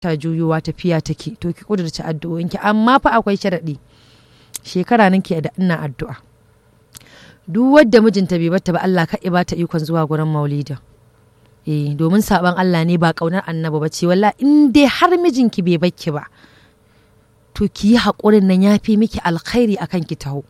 ta juyowa tafiya take to ki kudurci addu'o'inki amma fa akwai sharaɗi shekara nan ke da ina addu'a duk wadda mijinta bai bata ba Allah ka ba ta ikon zuwa gurin maulidin eh domin saban Allah ne ba kaunar annabi ba ce walla in dai har mijinki bai bakki ba to ki yi haƙurin nan ya fi miki alkhairi akan ki taho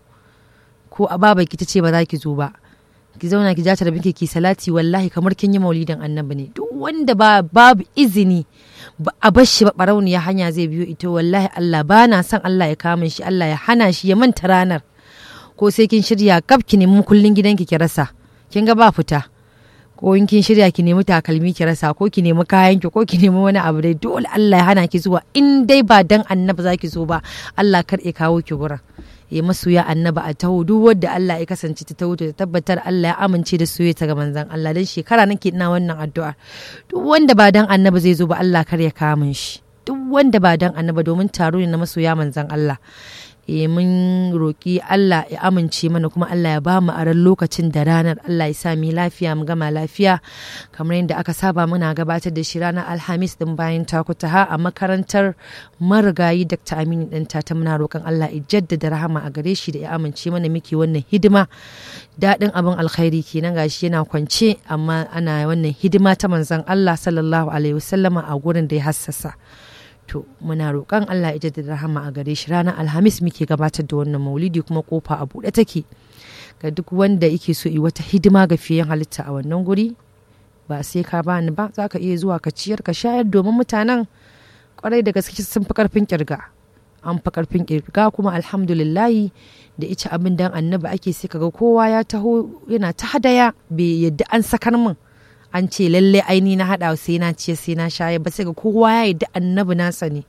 ko a baba ki ta ce ba za ki zo ba ki zauna ki jata da binki ki salati wallahi kamar kin yi maulidin annabi ne duk wanda ba babu izini ba a bar shi ba barauniya hanya zai biyo ita wallahi Allah ba na son Allah ya kama shi Allah ya hana shi ya manta ranar ko sai kin shirya kaf ki nemi kullun gidanki ki rasa kin ga ba fita ko in kin shirya ki nemi takalmi ki rasa ko ki nemi kayan ki ko ki nemi wani abu dai dole Allah ya hana ki zuwa in dai ba dan annabi zaki zo ba Allah kar ya kawo ki gurin ya masoya annaba a taho duk wadda Allah ya kasance ta taho ta tabbatar Allah ya amince da soyayya ta ga manzon Allah dan shekara nake ina wannan addu'a duk wanda ba dan annaba zai zo ba Allah kar ya kamun shi duk wanda ba dan annaba domin taro ne na masoya manzon Allah e mun roƙi Allah ya amince mana kuma Allah ya ba mu aran lokacin da ranar Allah ya sa mu lafiya mu gama lafiya kamar yadda aka saba muna gabatar da shi ranar Alhamis din bayan takutaha a makarantar marigayi Dr. Aminu ɗanta ta muna roƙon Allah ya jaddada rahama a gare shi da ya amince mana miki wannan hidima daɗin abin alkhairi kenan gashi yana kwance amma ana wannan hidima ta manzon Allah sallallahu alaihi wasallama a gurin da ya hassasa. to muna roƙon Allah ya da rahama a gare shi ranar alhamis muke gabatar da wannan maulidi kuma kofa a buɗe take ga duk wanda yake so yi wata hidima ga fiyen halitta a wannan guri ba sai ka bani ba za ka iya zuwa ka ciyar ka shayar domin mutanen kwarai da gaske sun fi karfin kirga an fi karfin kirga kuma alhamdulillahi da ita abin dan annabi ake sai kaga kowa ya taho yana ta hadaya bai yadda an sakar min an ce lalle aini na haɗa sai na ciye sai na shaye ba sai ga kowa ya yi da annabi nasa ne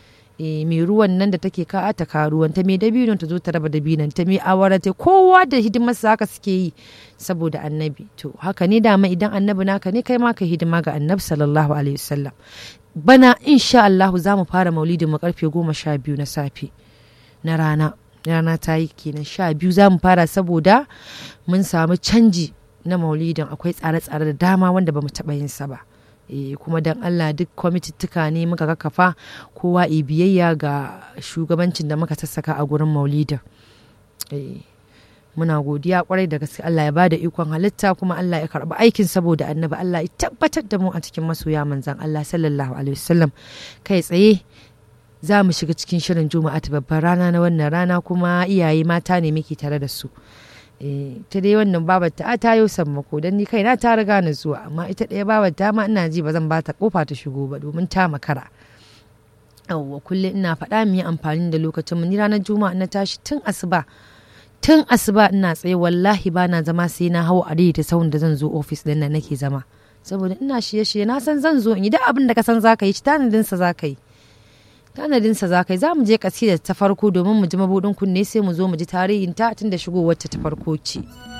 e, mai ruwan nan da take ka ta ka ruwan ta mai dabinon ta zo ta raba dabinon ta mai awara ta kowa da hidimarsa haka suke yi saboda annabi to haka ne dama idan annabi naka ne kai ma ka hidima ga annabi sallallahu alaihi wasallam bana insha Allah za mu fara maulidin mu karfe goma sha biyu na safe na rana rana ta yi kenan sha biyu za mu fara saboda mun samu canji na maulidin akwai tsare-tsare da dama wanda ba mu taɓa yin sa ba e, kuma don allah duk kwamitittuka ne muka kakkafa kowa e biyayya ga shugabancin da muka sassaka a gurin maulidin e, muna godiya kwarai da gaske allah ya ba da ikon halitta kuma allah ya karɓi aikin saboda annabi allah ya tabbatar da mu a cikin masoya manzan allah sallallahu alaihi wasallam kai tsaye za mu shiga cikin shirin juma'a ta babbar rana na wannan rana kuma iyaye mata ne muke tare da su ta dai wannan babar ta ta yau sammako don ni kaina ta riga na zuwa amma ita ɗaya babar ta ma ina ji ba zan ba ta kofa ta shigo ba domin ta makara yawwa kullum ina faɗa mu yi amfani da lokacin mu ni ranar juma'a na tashi tun asuba tun asuba ina tsaye wallahi ba na zama sai na hau a ta sahun da zan zo ofis ɗin nan nake zama saboda ina shirye-shirye na san zan zo in yi duk abin da ka san za ka yi ci tanadinsa za ka yi tanadinsa za ka yi za mu je kasida ta farko domin mu ji mabuɗin kunne sai mu zo mu ji tarihin ta tun da shigowar ta farko ce.